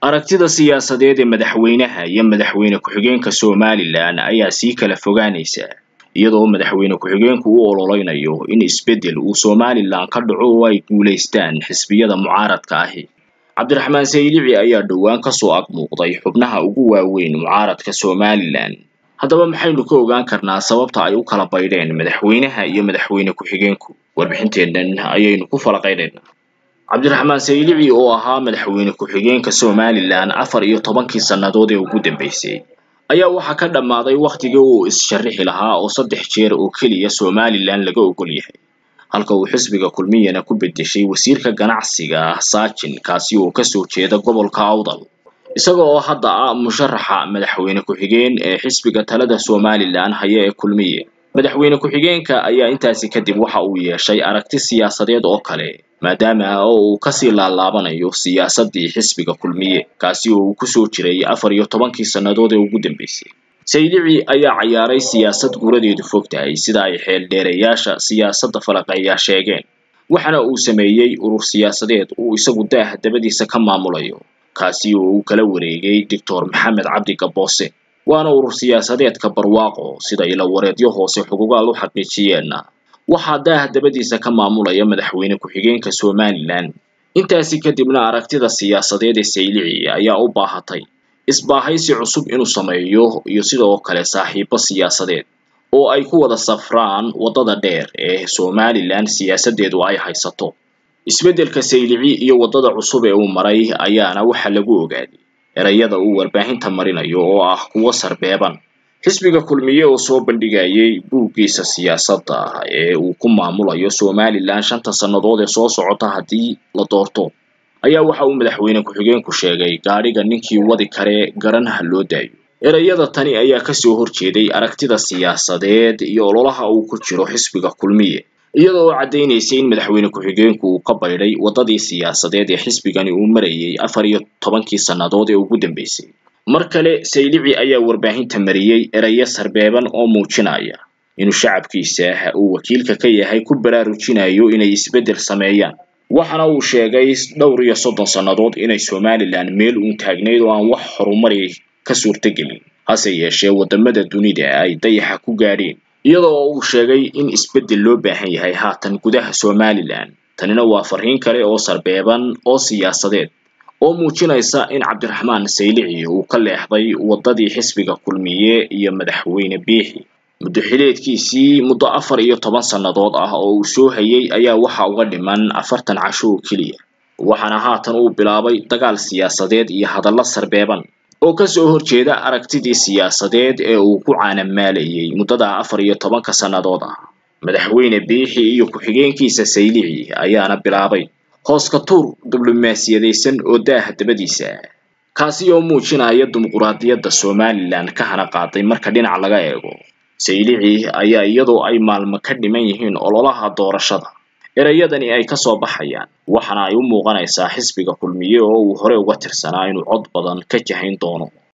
aragtida siyaasadeed ee madaxweynaha iyo madaxweyne ku-xigeenka somalilan ayaa sii kala fogaanaysa iyadoo madaxweyne ku-xigeenku u ololeynayo in isbeddel uu somalilan ka dhaco oo ay guulaystaan xisbiyada mucaaradka ahi cabdiraxmaan saylici ayaa dhowaan kasoo ag muuqday xubnaha ugu waaweyn mucaaradka somalilan haddaba maxaynu ka ogaan karnaa sababta ay u kala baydheen madaxweynaha iyo madaxweyne ku-xigeenku warbixinteennan ayaynu ku falaqaynaynaa cabdiraxmaan saylici oo ahaa madaxweyne ku-xigeenka somalilan afar iyo tobankii sannadood ee ugu dambeysay ayaa waxaa ka dhammaaday wakhtigii uu is-sharrixi lahaa oo saddex jeer oo keliya somalilan laga ogol yahay halka uu xisbiga kulmiyana ku beddeshay wasiirka ganacsiga saajin kaasi oo kasoo jeeda gobolka awdal isaga oo hadda ah musharaxa madaxweyne ku-xigeen ee xisbiga talada somalilan haya ee kulmiye madaxweyne ku-xigeenka ayaa intaasi kadib waxa uu yeeshay aragti siyaasadeed oo kale maadaama oo uu kasii laalaabanayo siyaasadii xisbiga kulmiye kaasi oo uu kusoo jiray afar iyo tobankii sannadood ee ugu dambeysay saylici ayaa cayaaray siyaasad guuradeedu fog tahay sida ay xeeldheereyaasha siyaasadda falaqeeyaa sheegeen waxaana uu sameeyey urur siyaasadeed uu isagu daah dabadiisa ka maamulayo kaasi oo uu kala wareegay doctor maxamed cabdi gaboose waana urur siyaasadeedka barwaaqo sida ilawareedyo hoose xugugaal u xaqiijiyeenna waxaa daah dabadiisa ka maamulaya madaxweyne ku-xigeenka somalilan intaasi kadibna aragtida siyaasadeed ee saylici ayaa u baahatay isbaahaysi cusub inuu sameeyo iyo sidoo kale saaxiibo siyaasadeed oo ay ku wada safraan waddada dheer ee somalilan siyaasadeedu ay haysato isbeddelka saylici iyo waddada cusub ee uu maray ayaana waxa lagu ogaaday erayada uu warbaahinta marinayo oo ah kuwo sarbeeban xisbiga kulmiye oo soo bandhigayay buuggiisa siyaasadda ee uu ku maamulayo somalilan shanta sannadood ee soo socota haddii la doorto ayaa waxa uu madaxweyne ku-xigeenku sheegay gaadhiga ninkii wadi kare garanaha loo daayo erayada tani ayaa kasoo horjeeday aragtida siyaasadeed iyo ololaha uu ku jiro xisbiga kulmiye iyada oo caddaynaysay in madaxweyne ku-xigeenku uu ka baydhay waddadii siyaasadeed ee xisbigani uu marayay afar iyo tobankii sannadood ee ugu dambeysay mar kale saylici ayaa warbaahinta mariyey erayo sarbeeban oo muujinaya inuu shacabkiisa uu wakiilka ka yahay ku baraarujinayo inay isbeddel sameeyaan waxaana uu sheegay dhowr iyo soddon sannadood inay somalilan meel uun taagnayd oo aan wax horumari ka suurtagelin hase yeeshee waddamada dunida ay dayaxa ku gaadheen iyada oo uu sheegay in isbeddel loo baahan yahay haatan gudaha somalilan tanina waa farriin kale oo sarbeeban oo siyaasadeed oo muujinaysa in cabdiraxmaan saylici uu ka leexday waddadii xisbiga kulmiye iyo madaxweyne biixi muddo xileedkiisii muddo afar iyo toban sannadood ah oo uu soo hayay ayaa waxa uga dhiman afartan casho oo keliya waxaana haatan uu bilaabay dagaal siyaasadeed iyo hadallo sarbeeban oo kasoo horjeeda aragtidii siyaasadeed ee uu ku caanamaalayay muddada afar iyo tobanka sannadood ah madaxweyne biixi iyo ku-xigeenkiisa saylici ayaana bilaabay hooska tuur diblomaasiyadaysan oo daaha dabadiisa kaasi oo muujinaya dimuquraadiyadda somalilan ka hana qaaday marka dhinac laga eego saylici ayaa iyadoo ay maalmo ka dhiman yihiin ololaha doorashada erayadani ay kasoo baxayaan waxaana ay u muuqanaysaa xisbiga kulmiye oo uu hore uga tirsanaa inuu cod badan ka jahayn doono